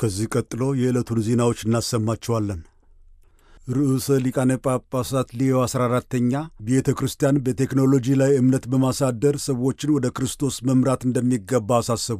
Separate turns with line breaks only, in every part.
ከዚህ ቀጥሎ የዕለቱን ዜናዎች እናሰማችኋለን። ርዕሰ ሊቃነ ጳጳሳት ሌዮ 14ተኛ ቤተ ክርስቲያን በቴክኖሎጂ ላይ እምነት በማሳደር ሰዎችን ወደ ክርስቶስ መምራት እንደሚገባ አሳሰቡ።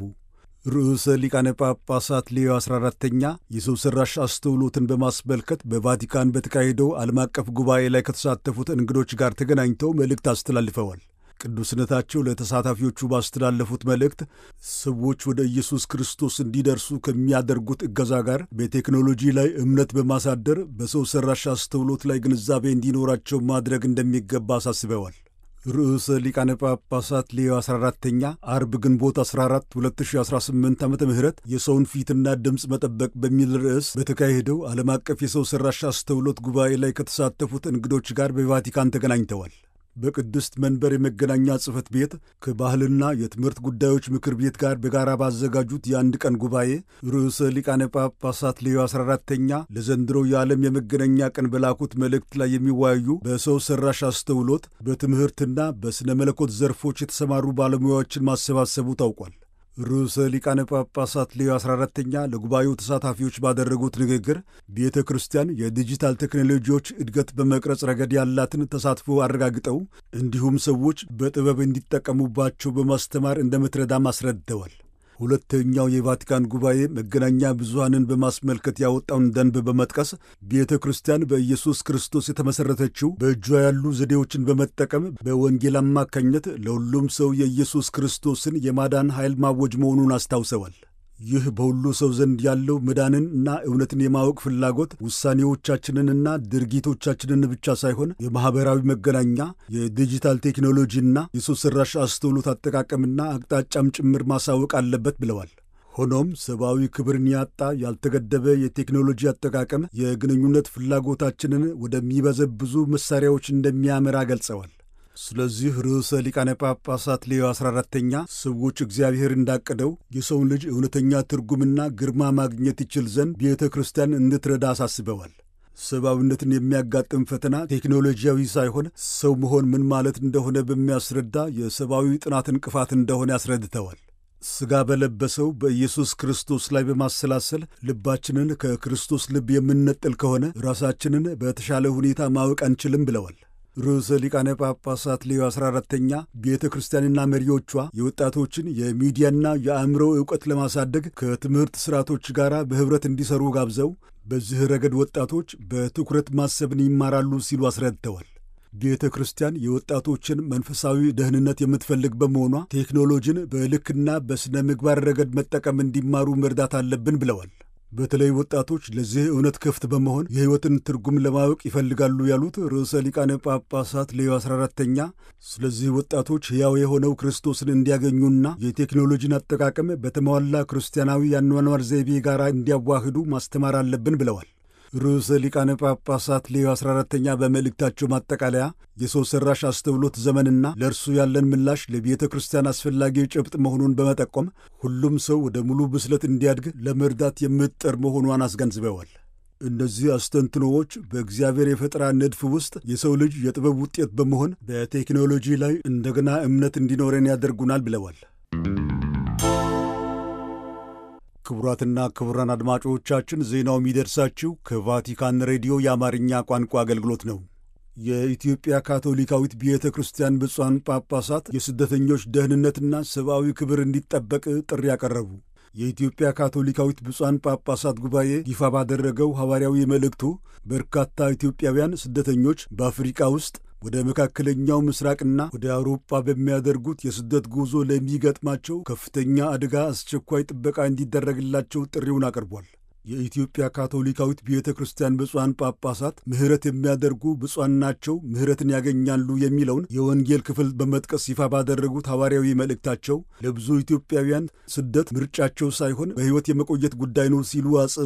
ርዕሰ ሊቃነ ጳጳሳት ሌዮ 14ተኛ የሰው ሠራሽ አስተውሎትን በማስመልከት በቫቲካን በተካሄደው ዓለም አቀፍ ጉባኤ ላይ ከተሳተፉት እንግዶች ጋር ተገናኝተው መልእክት አስተላልፈዋል። ቅዱስነታቸው ለተሳታፊዎቹ ባስተላለፉት መልእክት ሰዎች ወደ ኢየሱስ ክርስቶስ እንዲደርሱ ከሚያደርጉት እገዛ ጋር በቴክኖሎጂ ላይ እምነት በማሳደር በሰው ሠራሽ አስተውሎት ላይ ግንዛቤ እንዲኖራቸው ማድረግ እንደሚገባ አሳስበዋል። ርዕሰ ሊቃነ ጳጳሳት ሌዮ 14ተኛ አርብ ግንቦት 14 2018 ዓ ም የሰውን ፊትና ድምፅ መጠበቅ በሚል ርዕስ በተካሄደው ዓለም አቀፍ የሰው ሠራሽ አስተውሎት ጉባኤ ላይ ከተሳተፉት እንግዶች ጋር በቫቲካን ተገናኝተዋል። በቅድስት መንበር የመገናኛ ጽሕፈት ቤት ከባህልና የትምህርት ጉዳዮች ምክር ቤት ጋር በጋራ ባዘጋጁት የአንድ ቀን ጉባኤ ርዕሰ ሊቃነ ጳጳሳት ሌዮ 14ተኛ ለዘንድሮው የዓለም የመገናኛ ቀን በላኩት መልእክት ላይ የሚወያዩ በሰው ሠራሽ አስተውሎት በትምህርትና በሥነ መለኮት ዘርፎች የተሰማሩ ባለሙያዎችን ማሰባሰቡ ታውቋል። ርዕሰ ሊቃነ ጳጳሳት ሌዮ 14ተኛ ለጉባኤው ተሳታፊዎች ባደረጉት ንግግር ቤተ ክርስቲያን የዲጂታል ቴክኖሎጂዎች እድገት በመቅረጽ ረገድ ያላትን ተሳትፎ አረጋግጠው እንዲሁም ሰዎች በጥበብ እንዲጠቀሙባቸው በማስተማር እንደምትረዳም አስረድተዋል። ሁለተኛው የቫቲካን ጉባኤ መገናኛ ብዙሃንን በማስመልከት ያወጣውን ደንብ በመጥቀስ ቤተ ክርስቲያን በኢየሱስ ክርስቶስ የተመሠረተችው በእጇ ያሉ ዘዴዎችን በመጠቀም በወንጌል አማካኝነት ለሁሉም ሰው የኢየሱስ ክርስቶስን የማዳን ኃይል ማወጅ መሆኑን አስታውሰዋል። ይህ በሁሉ ሰው ዘንድ ያለው መዳንን እና እውነትን የማወቅ ፍላጎት ውሳኔዎቻችንንና ድርጊቶቻችንን ብቻ ሳይሆን የማኅበራዊ መገናኛ የዲጂታል ቴክኖሎጂና የሰው ሠራሽ አስተውሎት አጠቃቀምና አቅጣጫም ጭምር ማሳወቅ አለበት ብለዋል። ሆኖም ሰብአዊ ክብርን ያጣ ያልተገደበ የቴክኖሎጂ አጠቃቀም የግንኙነት ፍላጎታችንን ወደሚበዘብዙ መሣሪያዎች እንደሚያመራ ገልጸዋል። ስለዚህ ርዕሰ ሊቃነ ጳጳሳት ሌዮ 14ተኛ ሰዎች እግዚአብሔር እንዳቀደው የሰውን ልጅ እውነተኛ ትርጉምና ግርማ ማግኘት ይችል ዘንድ ቤተ ክርስቲያን እንድትረዳ አሳስበዋል። ሰብአዊነትን የሚያጋጥም ፈተና ቴክኖሎጂያዊ ሳይሆን ሰው መሆን ምን ማለት እንደሆነ በሚያስረዳ የሰብአዊ ጥናት እንቅፋት እንደሆነ ያስረድተዋል። ሥጋ በለበሰው በኢየሱስ ክርስቶስ ላይ በማሰላሰል ልባችንን ከክርስቶስ ልብ የምንነጥል ከሆነ ራሳችንን በተሻለ ሁኔታ ማወቅ አንችልም ብለዋል። ርዕሰ ሊቃነ ጳጳሳት ሌዮ 14ተኛ ቤተ ክርስቲያንና መሪዎቿ የወጣቶችን የሚዲያና የአእምሮ ዕውቀት ለማሳደግ ከትምህርት ሥርዓቶች ጋር በኅብረት እንዲሠሩ ጋብዘው በዚህ ረገድ ወጣቶች በትኩረት ማሰብን ይማራሉ ሲሉ አስረድተዋል። ቤተ ክርስቲያን የወጣቶችን መንፈሳዊ ደህንነት የምትፈልግ በመሆኗ ቴክኖሎጂን በልክና በሥነ ምግባር ረገድ መጠቀም እንዲማሩ መርዳት አለብን ብለዋል። በተለይ ወጣቶች ለዚህ እውነት ክፍት በመሆን የሕይወትን ትርጉም ለማወቅ ይፈልጋሉ ያሉት ርዕሰ ሊቃነ ጳጳሳት ሌዮ 14ተኛ ስለዚህ ወጣቶች ሕያው የሆነው ክርስቶስን እንዲያገኙና የቴክኖሎጂን አጠቃቀም በተሟላ ክርስቲያናዊ የአኗኗር ዘይቤ ጋር እንዲያዋህዱ ማስተማር አለብን ብለዋል። ርዕሰ ሊቃነ ጳጳሳት ሌዮ 14ተኛ በመልእክታቸው ማጠቃለያ የሰው ሠራሽ አስተውሎት ዘመንና ለእርሱ ያለን ምላሽ ለቤተ ክርስቲያን አስፈላጊ ጭብጥ መሆኑን በመጠቆም ሁሉም ሰው ወደ ሙሉ ብስለት እንዲያድግ ለመርዳት የምትጠር መሆኗን አስገንዝበዋል። እነዚህ አስተንትኖዎች በእግዚአብሔር የፈጠራ ንድፍ ውስጥ የሰው ልጅ የጥበብ ውጤት በመሆን በቴክኖሎጂ ላይ እንደገና እምነት እንዲኖረን ያደርጉናል ብለዋል። ክቡራትና ክቡራን አድማጮቻችን ዜናው የሚደርሳችሁ ከቫቲካን ሬዲዮ የአማርኛ ቋንቋ አገልግሎት ነው። የኢትዮጵያ ካቶሊካዊት ቤተ ክርስቲያን ብፁዓን ጳጳሳት የስደተኞች ደህንነትና ሰብአዊ ክብር እንዲጠበቅ ጥሪ ያቀረቡ። የኢትዮጵያ ካቶሊካዊት ብፁዓን ጳጳሳት ጉባኤ ይፋ ባደረገው ሐዋርያዊ መልእክቱ በርካታ ኢትዮጵያውያን ስደተኞች በአፍሪቃ ውስጥ ወደ መካከለኛው ምስራቅና ወደ አውሮፓ በሚያደርጉት የስደት ጉዞ ለሚገጥማቸው ከፍተኛ አደጋ አስቸኳይ ጥበቃ እንዲደረግላቸው ጥሪውን አቅርቧል። የኢትዮጵያ ካቶሊካዊት ቤተ ክርስቲያን ብፁዓን ጳጳሳት ምሕረት የሚያደርጉ ብፁዓን ናቸው፣ ምሕረትን ያገኛሉ የሚለውን የወንጌል ክፍል በመጥቀስ ይፋ ባደረጉት ሐዋርያዊ መልእክታቸው ለብዙ ኢትዮጵያውያን ስደት ምርጫቸው ሳይሆን በሕይወት የመቆየት ጉዳይ ነው ሲሉ